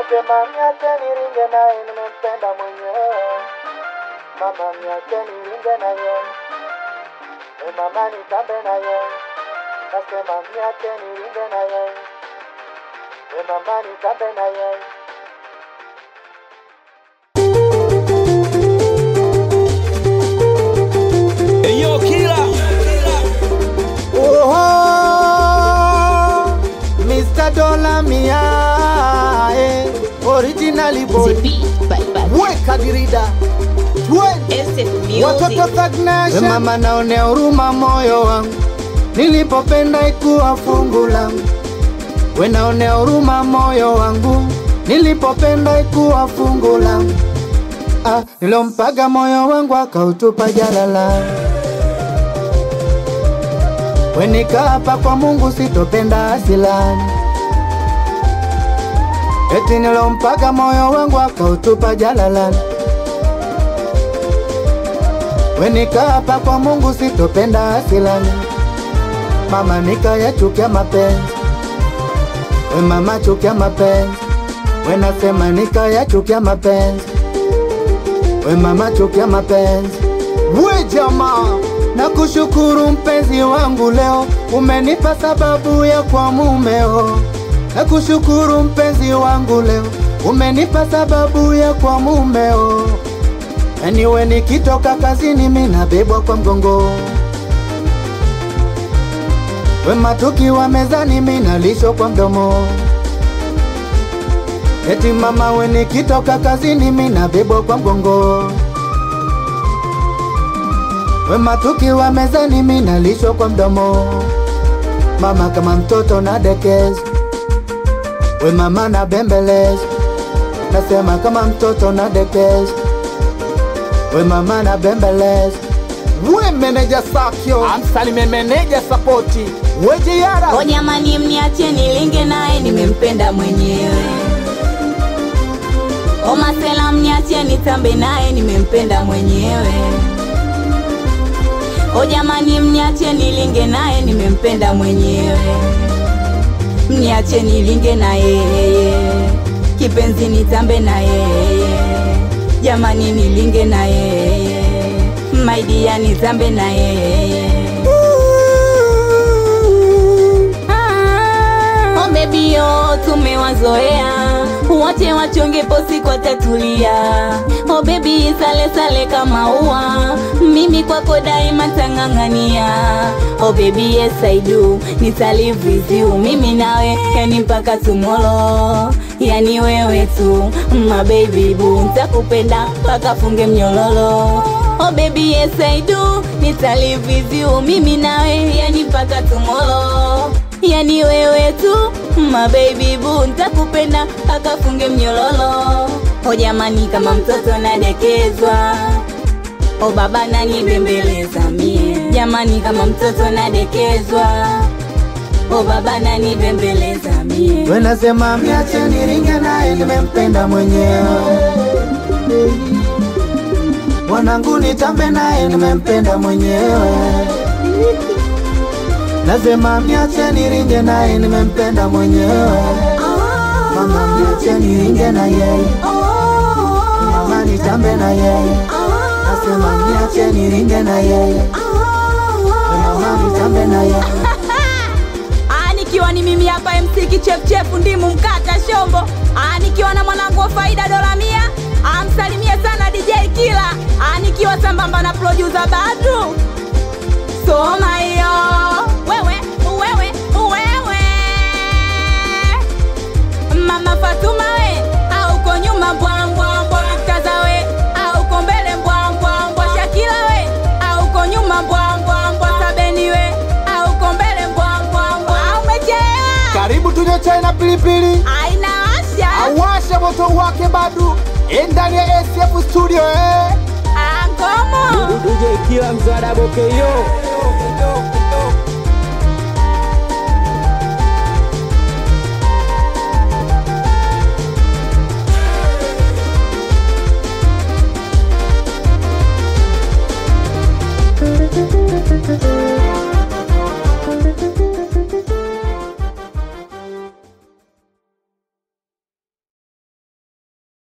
Nasema niache niringe naye, nimempenda mwenyewe. Mama niache niringe naye, e mama nitambe naye. Nasema niache niringe naye, e mama nitambe naye. Eyo kila Oho, Mr. Dola Mia, eh, originally boy. The beat by by Weka dirida, twende. SF Watoto Music. Stagnation. We mama naonea huruma moyo wangu nilipopenda ikuwa fungu langu. We naonea huruma moyo wangu nilipopenda ikuwa fungu langu. Ah, nilompaga moyo wangu akautupa jalala. We nikaapa kwa Mungu sitopenda asilani. Eti nilompaga moyo wangu akautupa jalalani. We nikaapa kwa Mungu sitopenda asilani. Mama nikayachukia mapenzi, we mama chukia mapenzi, we nasema nikayachukia mapenzi, we mama chukia mapenzi. We jamaa, nakushukuru mpenzi wangu leo, umenipa sababu ya kwa mumeo. Nakushukuru mpenzi wangu leo, umenipa sababu ya kwa mumeo. Anyway, nikitoka kazini mimi nabebwa kwa mgongo, wema tukiwa mezani mimi nalishwa kwa mdomo. Eti mama, we nikitoka kazini mimi nabebwa kwa mgongo, wema tukiwa mezani mimi nalishwa kwa mdomo. Mama kama mtoto nadekeza, we mama nabembeleza, nasema kama mtoto nadekeza we mama na bembeleza we meneja sakyo amsalime meneja sapoti we jiara O jamani, mniache nilinge naye, nimempenda mwenyewe. O masela, mniache nitambe naye, nimempenda mwenyewe. O jamani, mniache nilinge naye, nimempenda mwenyewe. Mniache nilinge na yeye, kipenzi nitambe na yeye. Jamani, nilinge na yeye, maidia nitambe na yeye. Oh baby yo, tumewazoea wote wachonge posi kwa tatulia. Oh baby sale sale kama ua, mimi kwako daima tang'ang'ania. Oh baby yes I do, nitalive with you, mimi nawe yani mpaka tomorrow. Yani wewe tu my baby boo, nitakupenda mpaka funge mnyololo. Oh baby yes I do, nitalive with you, mimi nawe yani mpaka tomorrow yani wewe tu my baby boo, nitakupenda mpaka funge mnyololo. O jamani, kama mtoto nadekezwa, o baba nanibembeleza mie. Jamani, kama mtoto nadekezwa, o baba nanibembeleza mie. we nasema miache niringe naye nimempenda mwenyewe wanangu nitambe naye nimempenda mwenyewe nasema miache niringe naye nimempenda mwenyewe mama miache niringe na yeye mama nitambe na yeye nasema miache niringe na yeye mama nitambe na yeye Ah, nikiwa ni mimi hapa MC kichefuchefu ndimu mkata shombo. Ah, nikiwa na mwanangu wa faida dola mia. Ah, msalimie sana DJ Kila. Ah, nikiwa sambamba na producer Badru. Soma hiyo. Wewe, wewe, wewe. Mama Fatuma we, au uko nyuma mbwa mbwa mbwa kaza we, au uko mbele mbwa mbwa mbwa Shakila we, au uko nyuma mbwa mbwa mbwa Sabeni we, au uko mbele mbwa mbwa mbwa umechelewa. karibu tunywe chai na pilipili Aina asha. awashe moto wake bado ndani ya SF studio eh. Angomo. DJ kila mzada bokeyo